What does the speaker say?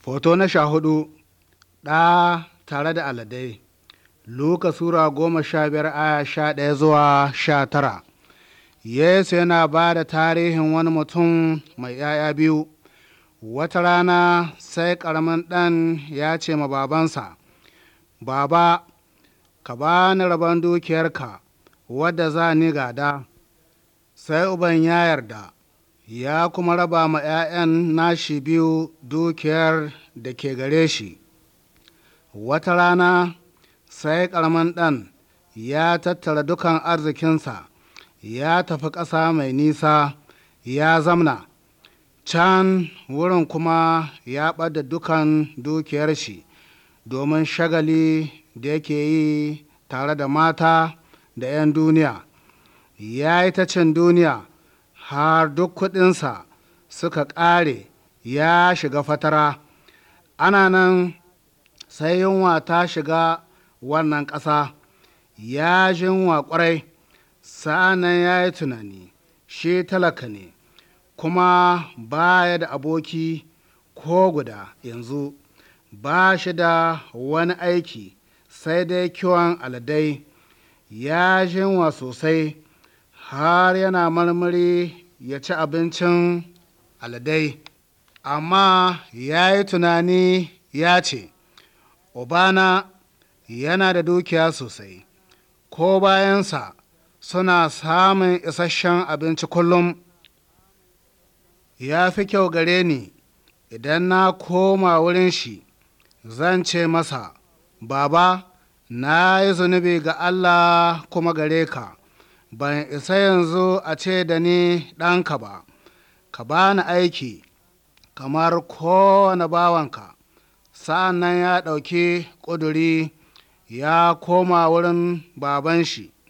Foto na sha hudu ɗa tare da aladai Luka Sura goma sha biyar aya sha ɗaya zuwa sha tara Yesu yana ba da tarihin wani mutum mai ‘ya'ya biyu wata rana sai ƙaramin ɗan ya ce ma babansa Baba ka ba ni rabon dukiyarka wadda za ni gada sai uban ya yarda ya kuma raba ma ‘ya'yan nashi biyu dukiyar da ke gare shi. Wata rana sai ƙaramin ɗan ya tattara dukan arzikinsa ya tafi ƙasa mai nisa ya zamna, can wurin kuma ya ɓada dukan dukiyar shi domin shagali da yake yi tare da mata da ‘yan duniya. Ya yi ta cin duniya har duk kuɗinsa suka ƙare ya shiga fatara ana nan sai yunwa ta shiga wannan ƙasa ya ji yunwa ƙwarai sa'anan ya yi tunani shi talaka ne kuma ba ya da aboki ko guda yanzu ba shi da wani aiki sai dai kiwon aladai ya ji yunwa sosai har yana marmari ya ci abincin aladai amma ya yi tunani ya ce Obana yana da dukiya sosai ko bayansa suna samun isasshen abinci kullum ya fi kyau gare ni idan na koma wurin shi zan ce masa baba na yi zunubi ga Allah kuma gare ka ban isa yanzu a ce da ni ɗanka ba ka bani aiki kamar kowane bawanka sa'an nan ya ɗauki ƙuduri ya koma wurin baban shi